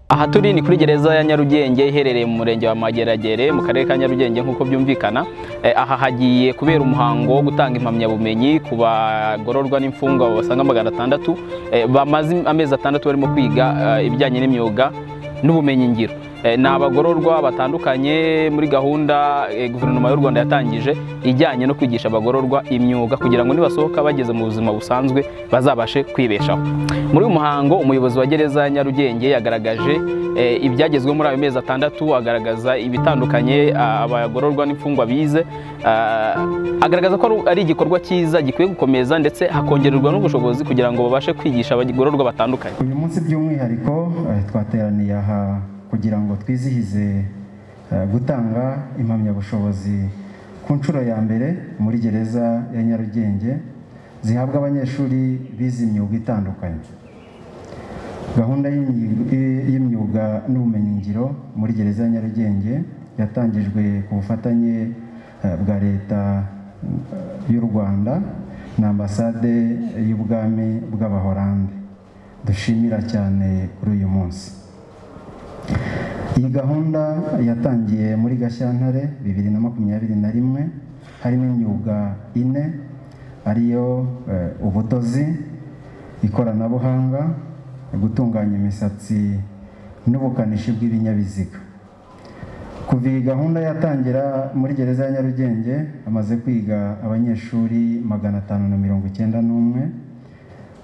aha turi ni kuri gereza ya nyarugenge iherereye mu murenge wa mageragere mu karere ka nyarugenge nk'uko byumvikana Eh, aha hagiye kubera umuhango wo gutanga impamyabumenyi ku bagororwa n'imfungwa basaga magana atandatu eh, bamaze amezi atandatu barimo kwiga eh, ibijyanye n'imyuga n'ubumenyingiro Eh, ni abagororwa batandukanye muri gahunda eh, guverinoma y'u rwanda yatangije ijyanye no kwigisha abagororwa imyuga kugira ngo nibasohoka bageze mu buzima busanzwe bazabashe kwibeshaho muri uyu muhango umuyobozi wa gereza ya nyarugenge yagaragaje eh, ibyagezweho muri ayo mezi atandatu agaragaza ibitandukanye ah, abagororwa n'imfungwa bize Ah, agaragaza ko ari- ari igikorwa cyiza gikwiye gukomeza ndetse hakongererwa n'ubushobozi kugira ngo babashe kwigisha abagororwa batandukanye uyu munsi by'umwihariko eh, twateraniye aha kugira ngo twizihize eh, gutanga impamyabushobozi ku nshuro ya mbere muri gereza ya nyarugenge zihabwa abanyeshuri bize imyuga itandukanye gahunda y'imyi- i- y'imyuga n'ubumenyingiro muri gereza ya nyarugenge yatangijwe ku bufatanye eh, bwa leta eh, y'u rwanda na ambasade y'ubwami bw'abahorande dushimira cyane kuri uyu munsi iyi gahunda yatangiye muri gashyantare bibiri na makumyabiri na rimwe harimo imyuga ine ariyo eh, ubudozi ikoranabuhanga gutunganya imisatsi n'ubukanishi bw'ibinyabiziga kuva iyi gahunda yatangira muri gereza ya nyarugenge hamaze kwiga abanyeshuri magana atanu na mirongo icyenda n'umwe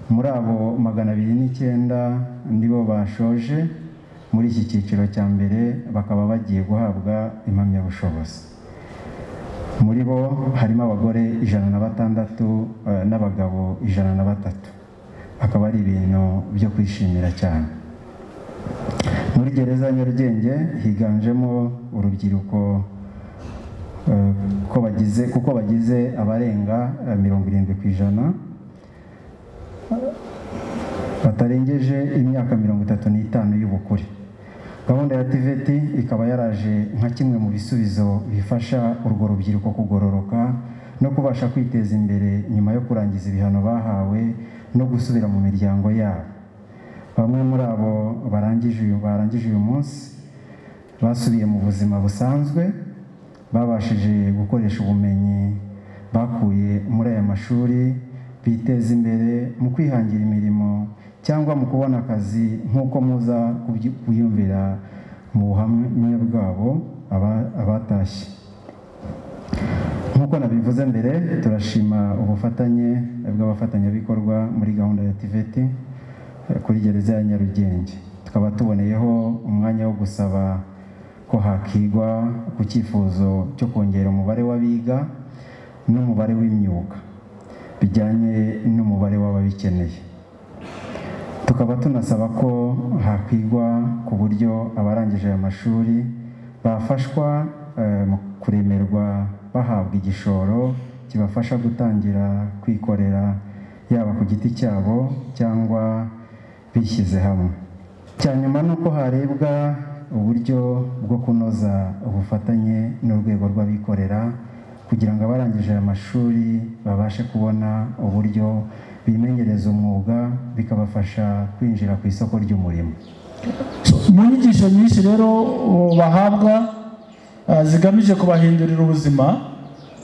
muri abo magana abiri n'icyenda nibo bashoje muri iki cyiciro cya mbere bakaba bagiye guhabwa impamyabushobozi muri bo harimo abagore ijana na batandatu eh, n'abagabo ijana na batatu akaba ari ibintu byo kwishimira cyane muri gereza ya nyarugenge higanjemo urubyiruko eh, ko bagize kuko bagize abarenga eh, mirongo irindwi ku ijana batarengeje imyaka mirongo itatu n'itanu y'ubukure gahunda ya tiveti ikaba yaraje nka kimwe mu bisubizo bifasha urwo rubyiruko kugororoka no kubasha kwiteza imbere nyuma yo kurangiza ibihano bahawe no gusubira mu miryango yabo bamwe muri abo barangije uyu barangije uyu munsi basubiye mu buzima busanzwe babashije gukoresha ubumenyi bakuye muri aya mashuri biteza imbere mu kwihangira imirimo cyangwa mu kubona akazi nk'uko muza kubyi- kuyumvira mu buhamya bwabo aba- abatashye nk'uko nabivuze mbere turashima ubufatanye bw'abafatanyabikorwa muri gahunda ya tiveti eh, kuri gereza ya nyarugenge tukaba tuboneyeho umwanya wo gusaba ko hakigwa ku cyifuzo cyo kongera umubare w'abiga n'umubare w'imyuga bijyanye n'umubare w'ababikeneye tukaba tunasaba ko hakwigwa ku buryo abarangije aya mashuri bafashwa eh, mu kuremerwa bahabwa igishoro kibafasha gutangira kwikorera yaba ku giti cyabo cyangwa bishyize hamwe cya nyuma ni uko harebwa uburyo bwo kunoza ubufatanye n'urwego rw'abikorera kugira ngo abarangije aya mashuri babashe kubona uburyo bimenyereza umwuga bikabafasha kwinjira ku isoko ry'umurimo mu nyigisho nyinshi rero uh, bahabwa uh, zigamije kubahindurira ubuzima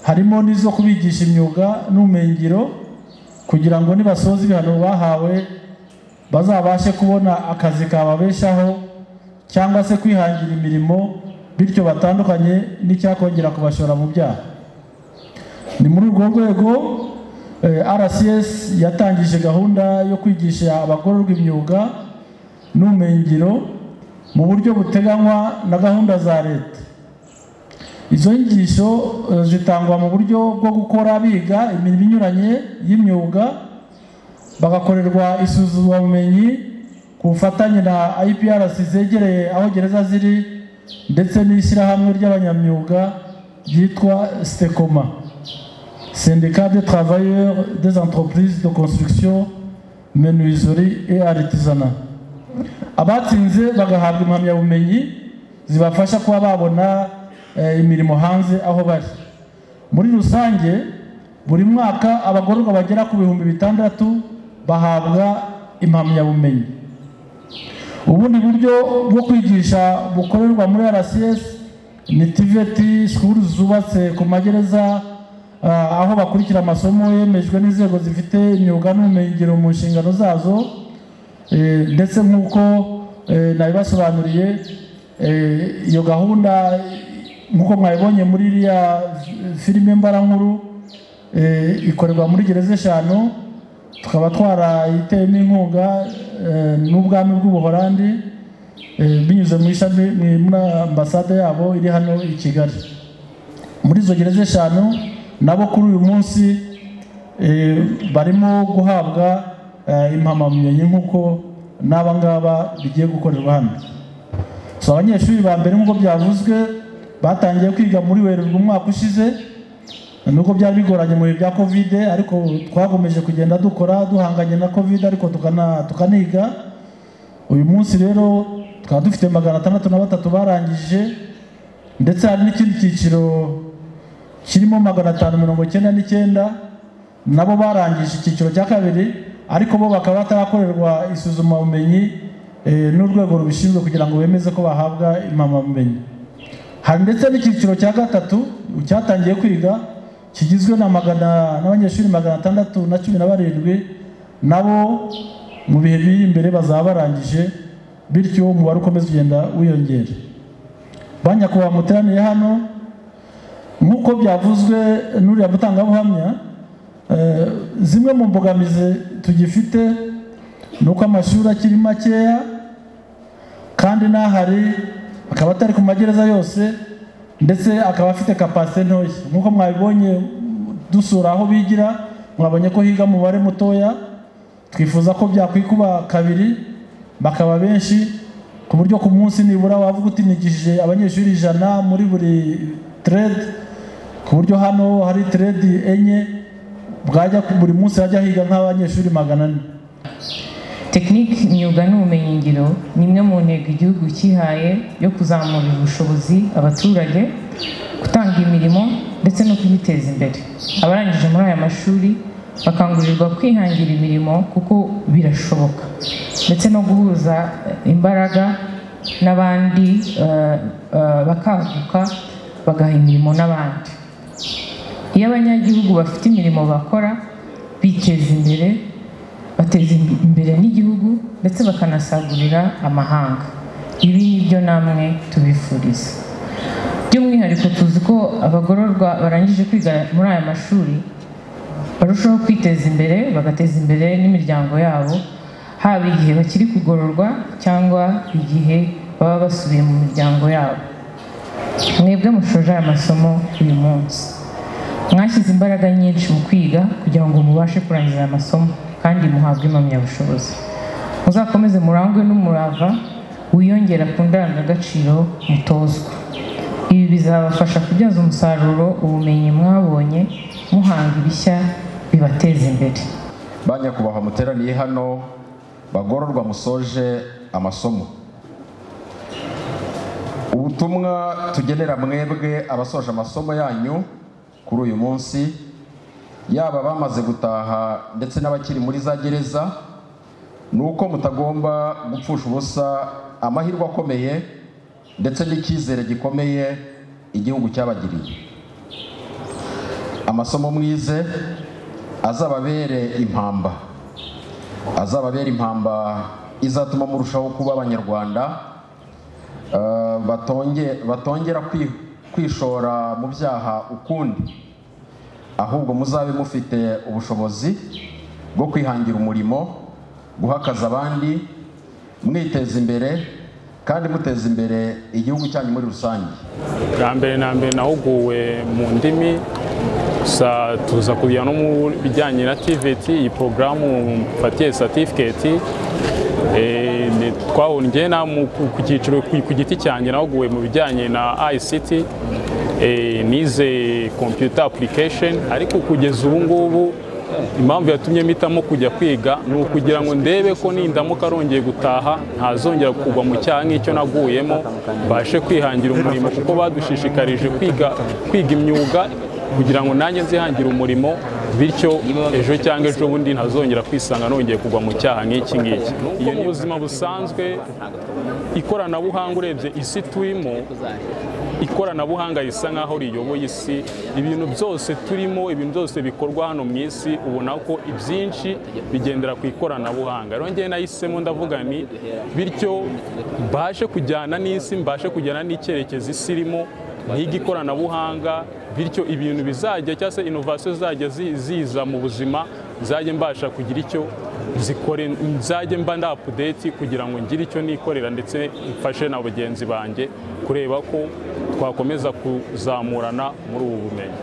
harimo n'izo kubigisha imyuga n'ubumenyingiro kugira ngo nibasoza ibihano bahawe bazabashe kubona akazi kababeshaho cyangwa se kwihangira imirimo bityo batandukanye n'icyakongera kubashora mu byaha ni muri urwo rwego eh, rcs yatangije gahunda yo kwigisha abagororwa imyuga n'ubumenyingiro mu buryo buteganywa na gahunda za leta izo nyigisho eh, zitangwa mu buryo bwo gukora biga imirimo inyuranye y'imyuga bagakorerwa isuzumabumenyi ku bufatanye na IPRC zegereye aho gereza ziri ndetse n'ishyirahamwe ry'abanyamyuga ryitwa STECOMA syndicat des travailleurs des entreprises de construction, menuiserie et artisanat. Abatsinze bagahabwa impamyabumenyi zibafasha kuba babona eh, imirimo hanze aho bari. Muri rusange buri mwaka abagororwa bagera ku bihumbi bitandatu bahabwa impamyabumenyi. ubundi buryo bwo kwigisha bukorerwa muri rcs ni tiveti sikuru zubatse ku magereza ah, aho bakurikira amasomo yemejwe n'inzego zifite imyuga n'ubumenyingiro mu nshingano zazo Eh, ndetse nk'uko eh, nabibasobanuriye eh, iyo gahunda nk'uko mwabibonye muri iriya filime mbarankuru eh, ikorerwa muri gereza eshanu tukaba twarayiteyemo inkunga eh, n'ubwami bw'ubuholandi eh, binyuze mu ishami mu- muri ambasade yabo iri hano i kigali muri izo gereza eshanu nabo kuri uyu munsi eh, barimo guhabwa eh, impamyabumenyi nk'uko n'aba ngaba bigiye gukorerwa hano so abanyeshuri ba mbere nk'uko byavuzwe batangiye kwiga muri werurwe umwaka ushize nubwo byari bigoranye mu bihe bya kovide ariko twakomeje kugenda dukora duhanganye na kovide ariko tukana- tukaniga uyu munsi rero tukaba dufite magana atandatu na batatu barangije ndetse hari n'ikindi cyiciro kirimo magana atanu mirongo icyenda n'icyenda nabo barangije icyiciro cya kabiri ariko bo bakaba batarakorerwa isuzumabumenyi eh, n'urwego rubishinzwe kugira ngo bemeze ko bahabwa impamyabumenyi hari ndetse n'icyiciro cya gatatu cyatangiye kwiga kigizwe na magana n'abanyeshuri magana atandatu na cumi na barindwi nabo mu bihe biri imbere bazaba barangije bityo umubare ukomeza ugenda wiyongera ba nyakubahwa muteraniye hano nk'uko byavuzwe n'uriya mutangabuhamya eh, zimwe mu mbogamizi tugifite ni uko amashuri akiri makeya kandi n'ahari akaba atari ku magereza yose ndetse akaba afite kapasite ntoya nk'uko mwabibonye dusura aho bigira mwabonye ko higa umubare mutoya twifuza ko byakwikuba kabiri bakaba benshi ku buryo ku munsi nibura wavuga utinigishije abanyeshuri ijana muri buri terede ku buryo hano hari teredi enye bwajya buri munsi hajya higa nk'abanyeshuri magana ane tekinike imyuga n'ubumenyingiro ni imwe mu ntego igihugu cyihaye yo kuzamura ubushobozi abaturage gutanga imirimo ndetse no kuyiteza imbere abarangije muri aya mashuri bakangurirwa kwihangira imirimo kuko birashoboka ndetse no guhuza imbaraga n'abandi eh, eh, bakaguka bagaha imirimo n'abandi iyo abanyagihugu bafite imirimo bakora biteza imbere bateza imb- imbere n'igihugu ndetse bakanasagurira amahanga ibi ni byo namwe tubifuriza by'umwihariko tuzi ko abagororwa barangije kwiga muri aya mashuri barushaho kwiteza imbere bagateza imbere n'imiryango yabo haba igihe bakiri kugororwa cyangwa igihe baba basubiye mu miryango yabo mwebwe mushoje aya masomo uyu munsi mwashyize imbaraga nyinshi mu kwiga kugira ngo mubashe kurangiza aya masomo kandi muhabwe impamyabushobozi muzakomeze murangwe n'umurava wiyongera ku ndangagaciro mutozwa ibi bizabafasha kubyaza umusaruro ubumenyi mwabonye muhanga ibishya bibateza imbere ba nyakubahwa muteraniye hano bagororwa musoje amasomo ubutumwa tugenera mwebwe abasoje amasomo yanyu kuri uyu munsi yaba abamaze gutaha ndetse n'abakiri muri za gereza ni uko mutagomba gupfusha ubusa amahirwe akomeye ndetse n'icyizere gikomeye igihugu cyabagiriye amasomo mwize azababere impamba azababere impamba izatuma murushaho kuba abanyarwanda eh, batonge- batongera kwi- kwishora mu byaha ukundi ahubwo muzabe mufite ubushobozi bwo kwihangira umurimo guhakaza abandi mwiteza imbere kandi muteza imbere igihugu cyanyu muri rusange bwa mbere na mbere nahuguwe mu ndimi sa tuza kujya no mu bijyanye na TVT iyi porogaramu mfatiye satifiketi Eh, ni- twabonye njye na mu- ku ku cyiciro ku ku giti cyanjye nahuguwe mu bijyanye na ICT Eh, nize computer application ariko kugeza ubu ngubu impamvu yatumye mpitamo kujya kwiga ni ukugira ngo ndebe ko nindamuka arongeye gutaha ntazongera kugwa mu cyaha nk'icyo naguyemo mbashe kwihangira umurimo kuko badushishikarije kwiga kwiga imyuga kugira ngo nanjye nzihangire umurimo bityo ejo cyangwa ejo bundi ntazongera kwisanga nongeye kugwa mu cyaha nk'iki ngiki iyo ni ubuzima busanzwe ikoranabuhanga urebye isi turimo ikoranabuhanga risa nk'aho riyoboye isi ibintu byose turimo ibintu byose bikorwa hano mu isi ubona ko ibyinshi bigendera ku ikoranabuhanga rero ngewe nahisemo ndavuga nti bityo mbashe kujyana n'isi mbashe kujyana n'icyerekezo isi irimo ntiga ikoranabuhanga bityo ibintu bizajya cyangwa se inovasiyo zizajya zi- ziza mu buzima nzajye mbasha kugira icyo nzikore nzajye mba nda apudeti kugira ngo ngire icyo nikorera ndetse mfashe na bagenzi banjye kureba ko twakomeza kuzamurana muri ubu bumenyi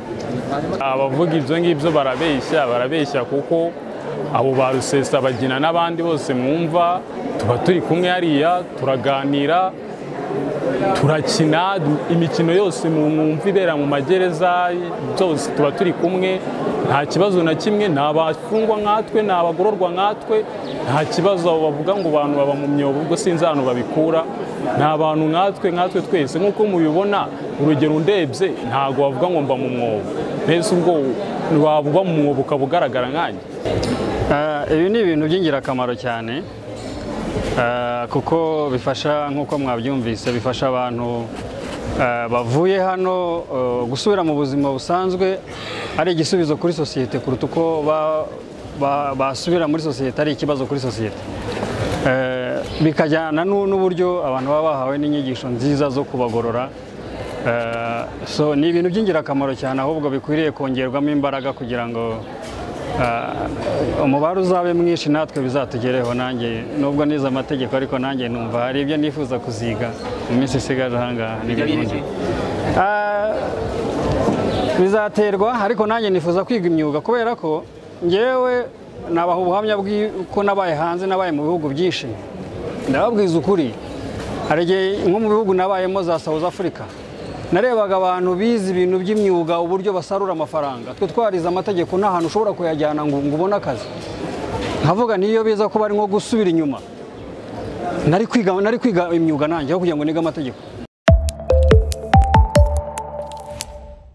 abavuga ibyo ngibyo barabeshya barabeshya kuko abo ba rusesa bagina n'abandi bose mwumva tuba turi kumwe hariya turaganira turakina imikino yose mu mwumva ibera mu magereza byose tuba turi kumwe nta kibazo na kimwe ni abafungwa nkatwe ni abagororwa nkatwe nta kibazo abo bavuga ngo abantu baba mu myobo ubwo sinzi ahantu babikura ni abantu nkatwe nkatwe twese nk'uko mubibona urugero ndebye ntabwo wavuga ngo mba mu mwobo mbese ubwo wavuga mu mwobo ukaba ugaragara nkanjye Ah, ibi ni ibintu by'ingirakamaro cyane ah, kuko bifasha nk'uko mwabyumvise bifasha abantu ah, bavuye hano ah, gusubira mu buzima busanzwe ari igisubizo kuri sosiyete kuruta uko ba- ba- basubira muri sosiyete ari ikibazo kuri sosiyete Eh, bikajyana nu- n'uburyo abantu baba bahawe n'inyigisho nziza zo kubagorora Eh, so ni ibintu by'ingirakamaro cyane ahubwo bikwiriye kongerwamo imbaraga kugira ngo Ah, umubare uzabe mwinshi natwe bizatugereho nanjye nubwo nize amategeko ariko nanjye numva hari ibyo nifuza kuziga mu minsi isigaje ahangaha n'ibindi Ah, bizaterwa ariko nanjye nifuza kwiga imyuga kubera ko ngewe nabaha ubuhamya bw'uko nabaye hanze nabaye mu bihugu byinshi ndababwiza ukuri hari igihe nko mu bihugu nabayemo za South Africa narebaga abantu bize ibintu by'imyuga uburyo basarura amafaranga twe twarize amategeko nta hantu ushobora kuyajyana ngo ngo ubone akazi nkavuga niyo biza kuba ari nko gusubira inyuma nari kwiga nari kwiga imyuga nanjye aho kugira ngo nige amategeko